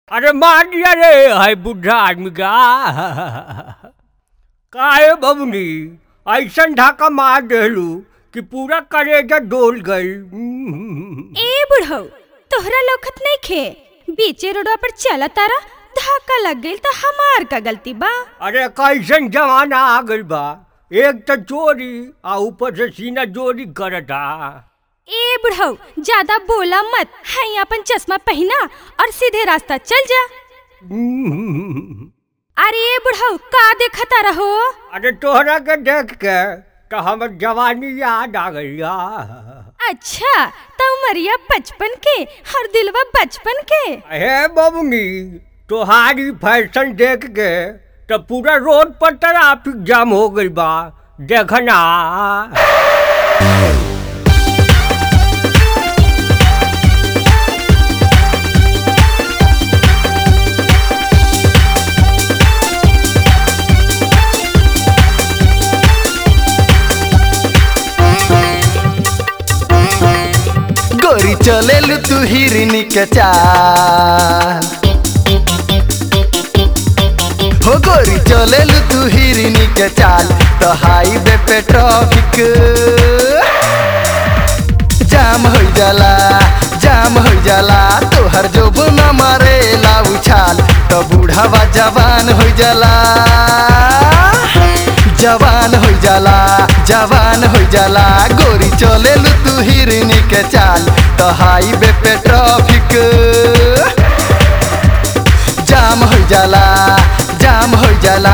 अरे मार दिया रे हाय बुढ़ा आदमी का काहे बबनी ऐसन ढाका मार देलू कि पूरा करेजा डोल गई ए बुढ़ऊ तोहरा लौकत नहीं खे बीचे रोडवा पर चला तारा धक्का लग गई तो हमार का गलती बा अरे कैसन जमाना आ गइल बा एक तो चोरी आ ऊपर से सीना चोरी करता ए बुढ़ऊ ज्यादा बोला मत है अपन चश्मा पहना और सीधे रास्ता चल जा अरे ए बुढ़ऊ का देखता रहो अरे तोहरा के देख के तो हमर जवानी याद आ गई अच्छा तो उमरिया बचपन के और दिलवा बचपन के हे बबनी तोहारी फैशन देख के तो पूरा रोड पर ट्रैफिक जाम हो गई बा देखना गोरी चलेलु तू हिरनी के चाल हो गोरी चलेलु तू हिरनी के चाल तो हाईवे पे ट्रैफिक जाम हो जाला जाम हो जाला तोहर जो न मारे लाऊ छाल तो बूढ़ावा जवान हो जाला जवान हो जाला जवान हो जाला गोरी चलेलु तू हिरनी के चाल तो हाईवे पे ट्रैफिक जाम हो जाला जाम हो जाला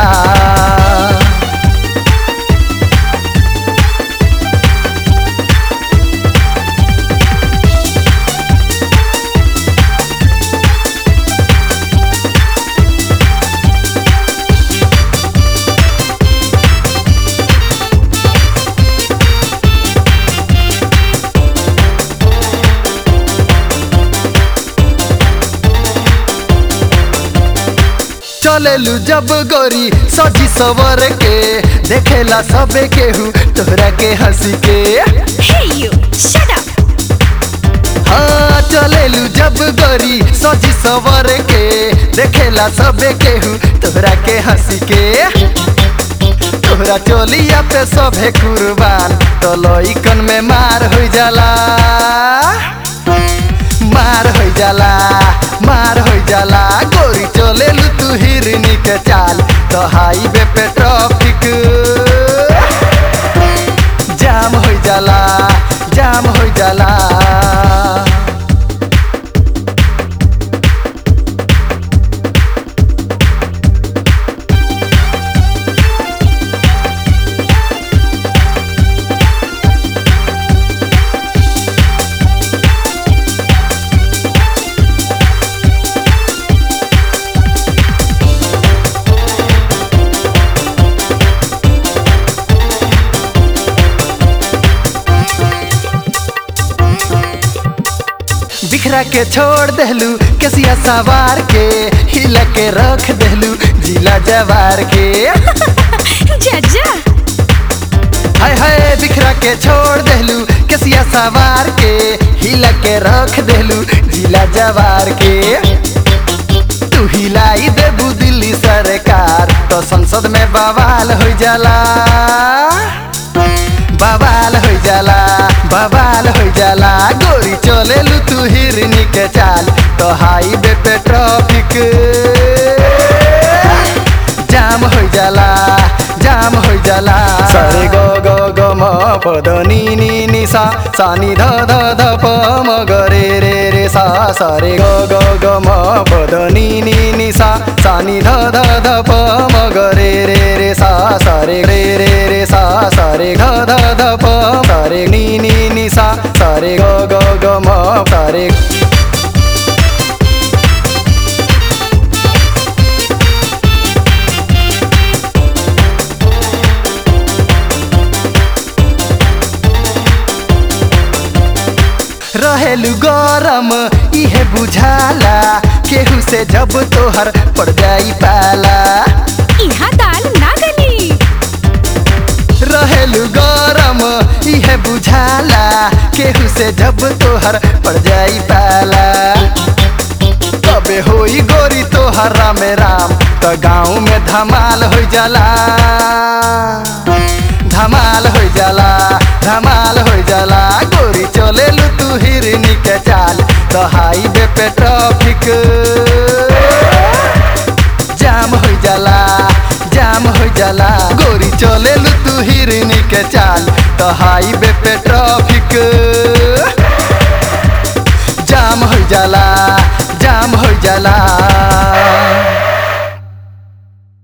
चलेलू जब गोरी सजी सवर के देखेला सबे केहू तोहरा के हंसी के हे यू शट अप हाँ चलेलू जब गोरी सजी सवर के देखेला सबे केहू तोहरा के हंसी के तोहरा चोलिया पे सभे कुर्बान तो लइकन में मार हो जाला मार हो जाला मार हो जाला गोरी चलेलू तू हिरनी के चाल तो हाईवे पे ट्रैफिक जाम हो जाला जाम हो जाला बिखरा के छोड़ देलू केसिया सवार के हिला के रख देलू जिला जवार के जज्जा हाय हाय बिखरा के छोड़ देलू केसिया सवार के हिला के रख देलू जिला जवार के तू हिलाई देबू दिल्ली सरकार तो संसद में बवाल हो जाला बवाल हो जाला बवाल हो जाला गोरी चलेलू तू हिरनी के चाल तो हाईवे पे ट्रैफिक जाम हो जाला जाम हो जाला सरे गो गो गो म पद नी नी नि सा सा नि ध ध ध प म ग रे रे रे सा सरे गो गो गो म पद नी नी नि सा सा नि ध ध ध प म ग रे रे रे सा सरे रे रे रे सा सरे ध ध ध प सरे नी नी नि सा सरे गो गो गो म सरे रहेलु गरम इहे बुझाला केहू से जब तोहर पड़ जाई पाला यहाँ दाल ना गली रहेलु गरम इहे बुझाला केहू से जब तोहर पड़ जाई पाला जबे होई गोरी तोहरा में राम त गाँव में धमाल हो जाला धमाल हो जाला धमाल हो जाला गोरी चले लू तू हिरनी के चाल तो हाईवे पे ट्रैफिक जाम हो जाला जाम हो जाला गोरी चले लू तू हिरनी के चाल तो हाईवे पे ट्रैफिक जाम हो जाला जाम हो जाला